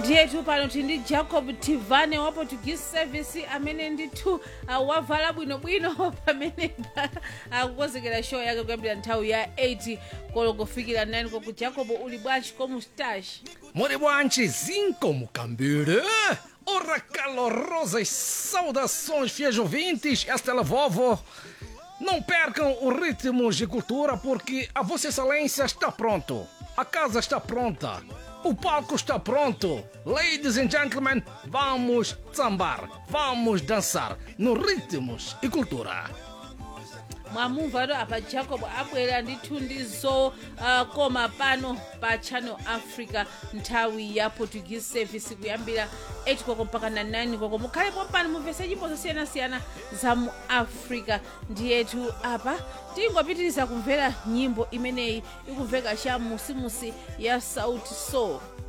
ndiyetu pano tili ndi jacob tivane wa portuguese service amene ndithu uh, wavala bwinobwino pamene akukonzekera show yake kuyambira nthawi ya 8 koloko kufikira 9 koko jacob uli bwanji komustache Muri bwanji, zinco mucambure. Ora calorosas saudações, fiéis ouvintes. Esta é a Vovo. Não percam o ritmo de cultura porque a Vossa Excelência está pronto. A casa está pronta. O palco está pronto. Ladies and gentlemen, vamos sambar, vamos dançar no ritmos e cultura. mwamumva to apa jacob abwera ndithu ndi zokoma pano pa channel africa nthawi ya portuguese service kuyambira 8 koko mpaka na 9 koko mukhalepo pano mumvese nyimbo zosiyanasiyana za mu africa ndiyetu apa tingopitiriza kumvera nyimbo imeneyi ikumveka cha musimusi ya sauti soul